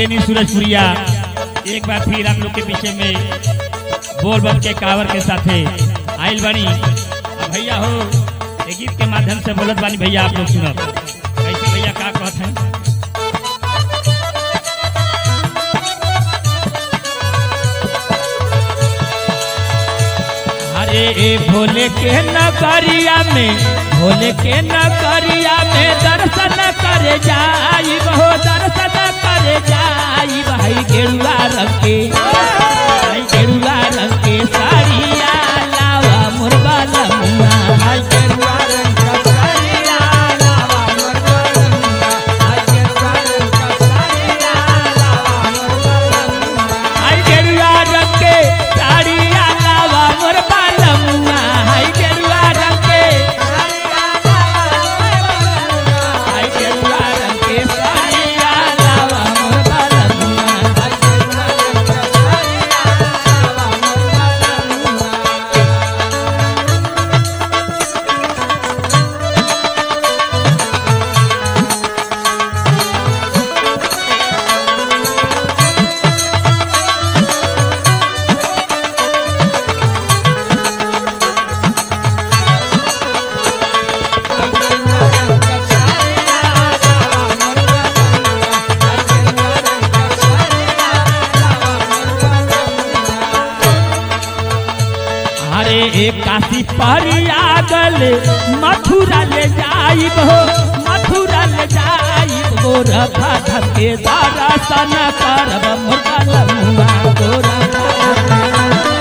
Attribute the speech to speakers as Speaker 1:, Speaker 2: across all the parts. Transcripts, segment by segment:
Speaker 1: प्रेमी सूरजपुरिया एक बार फिर आप लोग के पीछे में बोल बम के कावर के साथे आइल बानी अब भैया हो ये गीत के माध्यम से बोलत बानी भैया आप लोग सुनब कैसे भैया का कहत हैं अरे ए भोले के नगरिया में भोले के नगरिया में दर्शन करे जाई हो दर्शन करे जाई भाई गेरुआ रंग के भाई गेरुआ रंग के साड़िया लावा मुरबा लमुआ भाई गेरुआ रंग का साड़िया लावा मुरबा लमुआ भाई गेरुआ रंग का साड़िया लावा मुरबा लमुआ भाई गेरुआ रंग के साड़िया लावा मुरबा लमुआ भाई गेरुआ रंग के भाई गेरुआ रंग के साड़िया लावा मुरबा लमुआ भाई गेरुआ रंग का साड़िया लावा मुरबा लमुआ अरे एक काशी परिया गल मथुरा ले जाइब हो मथुरा ले जाइब गोरा भाधव के दर्शन करब मुर्गा लमुआ गोरा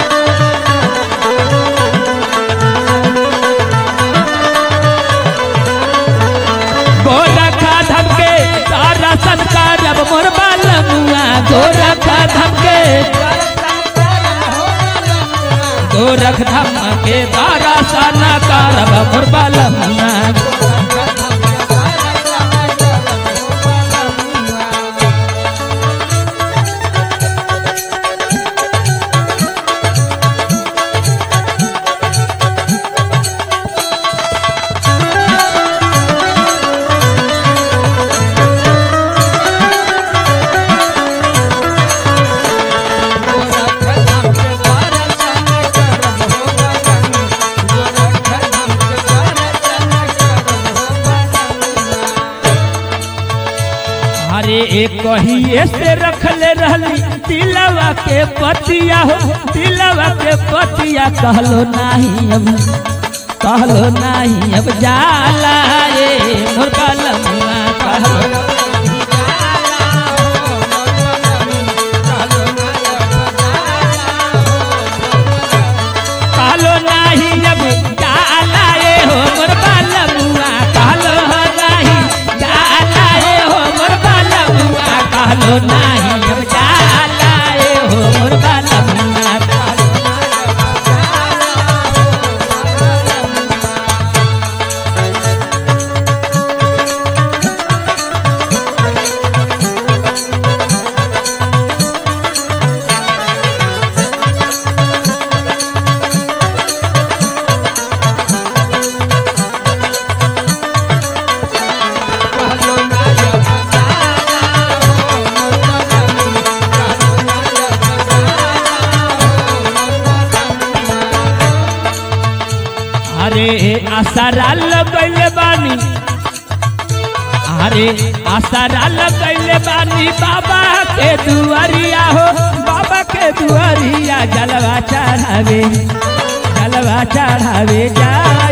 Speaker 1: गोरा खाधव के दर्शन करब मुर्गा लमुआ गोरा खाधव के गोरख धम के दारा साना करब मुरबल अरे एक कहिए से रखले रहली तिलवा के पतिया हो तिलवा के पतिया कहलो नहीं अब कहलो नहीं अब जाला रे मुर्गा लमुआ कहलो कहलो नाही अब जाला रे हो मुर्गा लमुआ कहलो नाही जाला रे हो मुर्गा लमुआ कहलो नाही अब जाला रे हो मुर्गा लमुआ अरे आसारा लगैले बानी अरे आसारा लगैले बानी बाबा के दुआरिया हो बाबा के दुआरिया जलवा चढ़ावे जलवा चढ़ावे जा